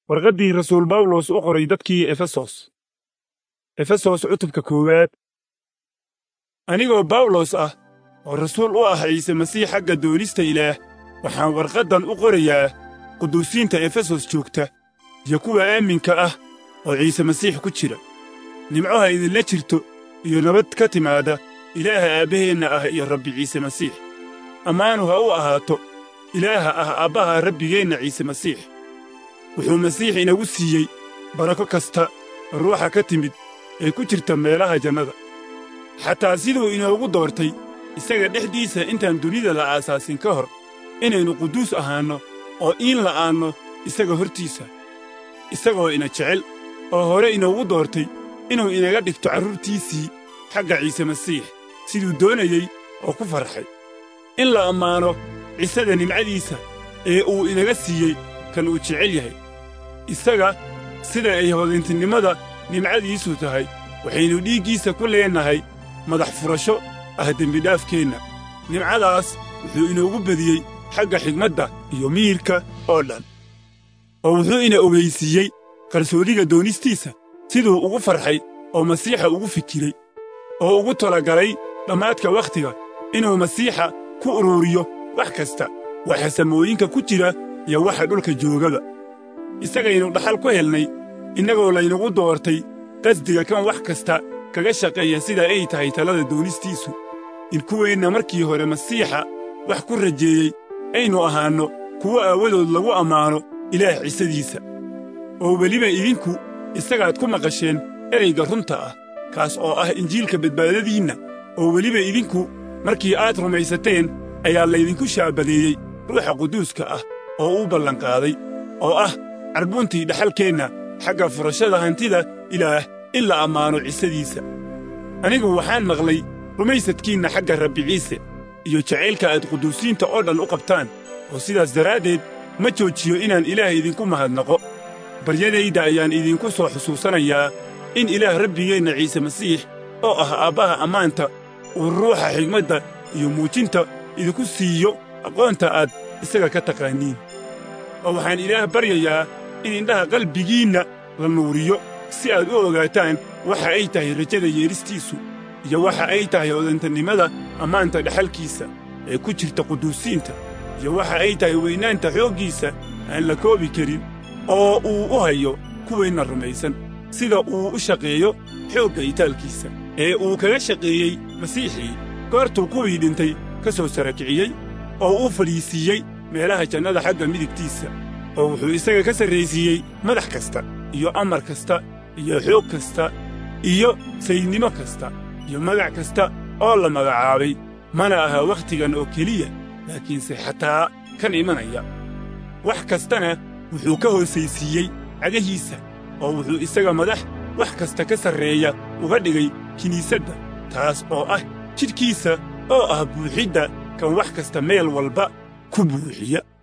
warqaddii rasuul bawlos u qoray dadkii efesos efesos cutubka koowaad anigoo bawlos ah oo rasuul u ah ciise masiix xagga doonista ilaah waxaan warqaddan u qorayaa quduusiinta efesos joogta iyo kuwa aaminka ah oo ciise masiix ku jira nimco ha idinla jirto iyo nabad ka timaada ilaaha aabbaheenna ah iyo rabbi ciise masiix ammaanu ha u ahaato ilaaha ah aabbaha rabbigeenna ciise masiix wuxuu masiix inagu siiyey barako kasta oo ruuxa ka timid ee ku jirta meelaha jannada xataa siduu inoogu doortay isaga dhexdiisa intaan dunida la aasaasin ka hor inaynu quduus ahaanno oo iin la'aanno isaga hortiisa isagoo ina jecel oo hore inoogu doortay inuu inaga dhigto carruurtiisii xagga ciise masiix siduu doonayey oo ku farxay in la ammaano cisada nimcadiisa ee uu inaga siiyey kan uu jecel yahay isaga sida ay hodintinimada nimcadiisu tahay waxaynu dhiiggiisa ku leennahay madax furasho ah dembidhaafkeenna nimcadaas wuxuu inoogu bediyey xagga xigmadda iyo miyirka oo dhan oo wuxuu ina ogaysiiyey qarsoodiga doonistiisa siduu ugu farxay oo masiixa ugu fikiray oo ugu talagalay dhammaadka wakhtiga inuu masiixa ku ururiyo wax kasta waxa samooyinka ku jira iyo waxa dhulka joogaba isagaynu dhaxal ku helnay innagoo laynagu doortay qasdiga kan wax kasta kaga shaqeeya sida ay tahay talada doonistiisu in kuweenna markii hore masiixa wax ku rajeeyey aynu ahaanno kuwo aawadood lagu ammaano ilaah cisadiisa oo weliba idinku isagaad ku maqasheen erayga runta ah kaas oo ah injiilka badbaadadiinna oo weliba idinku markii aad rumaysateen ayaa laydinku shaabadeeyey ruuxa quduuska ah oo uu ballanqaaday oo ah carbuntii dhaxalkeenna xagga furashada hantida ilaah in la ammaano cisadiisa anigu waxaan maqlay rumaysadkiinna xagga rabbi ciise iyo jacaylka aad quduusiinta oo dhan u qabtaan oo sidaas daraaddeed ma joojiyo inaan ilaah idinku mahadnaqo baryadayda ayaan idinku soo xusuusanayaa in ilaah rabbigeenna ciise masiix oo ah aabbaha ammaanta uu ruuxa xigmadda iyo muujinta idinku siiyo aqoonta aad isaga ka taqaaniin oo waxaan ilaah baryayaa in indhaha qalbigiinna la nuuriyo si aad u ogaataan waxa ay tahay rajada yeedhistiisu iyo waxa ay tahay odantannimada ammaanta dhaxalkiisa ee ku jirta quduusiinta iyo waxa ay tahay weynaanta xooggiisa aan la koobi karin oo uu u hayo kuweenna rumaysan sida uu u shaqeeyo xoogga itaalkiisa ee uu kaga shaqeeyey masiixii goortuu kuwii dhintay ka soo sarakiciyey oo uu fadhiisiiyey meelaha jannada xagga midigtiisa oo wuxuu isaga ka sarraysiiyey madax kasta iyo amar kasta iyo xoog kasta iyo saydnimo kasta iyo magac kasta oo la magacaabay mana aha wakhtigan oo keliya laakiinse xataa kan imanaya wax kastana wuxuu ka hoosaysiiyey cagahiisa oo wuxuu isaga madax wax kasta ka sarreeya uga dhigay kiniisadda taas oo ah jidhkiisa oo ah buuxidda kan wax kasta meel walba ku buuxiya